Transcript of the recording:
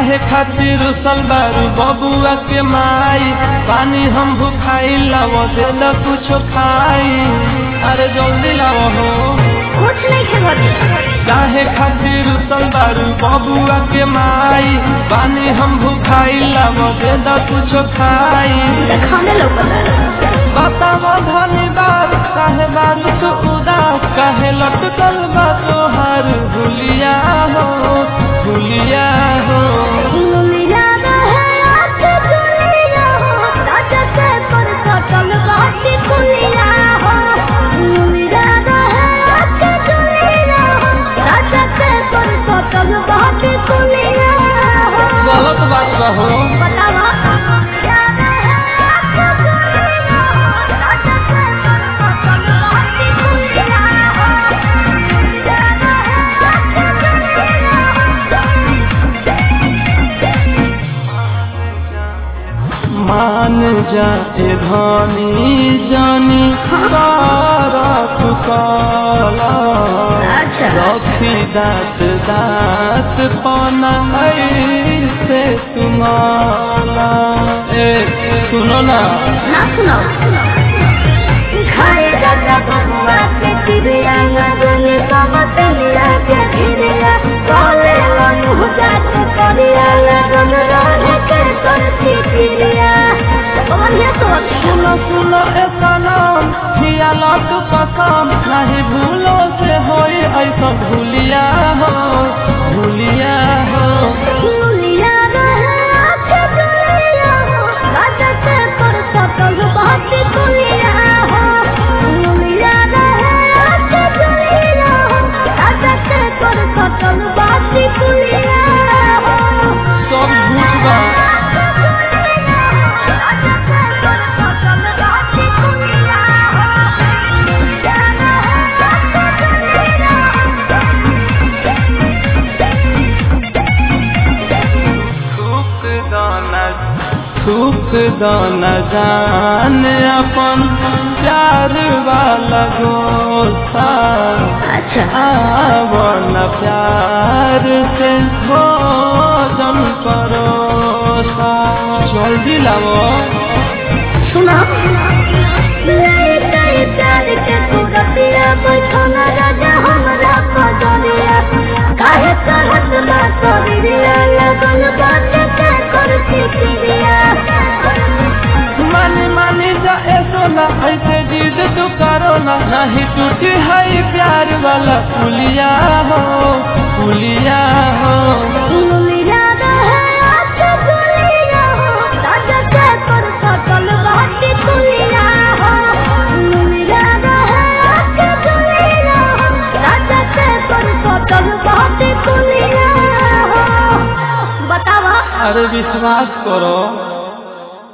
काहे खातिर रुसल बारू बबुआ के माई पानी हम भुखाई लाव देल कुछो खाई अरे जल्दी लाव हो कुछ नहीं खे घर काहे खातिर रुसल बारू बबुआ के माई पानी हम भुखाई लाव देल कुछो खाई खाने लौकता बतावा धनी बार काहे बारू तू उदास काहे लटकल बा तोहार भुलिया हो भुलिया हो मिला रहे आँख दुनिया हो राजा से पर सटल बाटी कुलिया हो मिला रहे आँख दुनिया हो राजा से पर सटल बाटी कुलिया हो गलत बात कहो बतावा मिला रहे आँख दुनिया हो राजा से पर सटल बाटी कुलिया हो मिला रहे आँख दुनिया मान जा ए धनी जानी तारा फुकाला अच्छा। रखी दात दात पाना ऐसे तुम्हारा ए सुनो ना ना सुनाओ खाए दादा बबुआ के तिरिया लगने कमत लिया के गिरिया काले मनु जात करिया लगन रहे के करती तिरिया बढ़िया तो सुनो सुनो ए सनम हिया लट कसम नहीं भूलो से होई ऐसा भूलिया हो भूलिया हो भूलिया रहे आँख दुनिया हो राजा से पर सटल बात कुलिया हो भूलिया रहे आँख दुनिया हो राजा से पर सटल बात कुलिया हो सब झूठ बा थूक दाना थूक दाना जान अपन प्यार वाला गोसा अच्छा आवण प्यार से भोजन परोसा जल्दी लाओ सुना नहीं कई प्यार के कुरतिया बैठना राजा हमरा पजरिया काहे करत ना करिया लगन बात के करती क्रिया मानी मानी जा ऐसो ना ऐसे जिद तू करो ना नहीं टूटी है प्यार वाला पुलिया हो पुलिया हो मिला रहे आँख दुनिया हो राजा से पर सटल बाटी कुलिया हो मिला रहे आँख दुनिया हो राजा से पर सटल बाटी कुलिया हो बतावा अरे विश्वास करो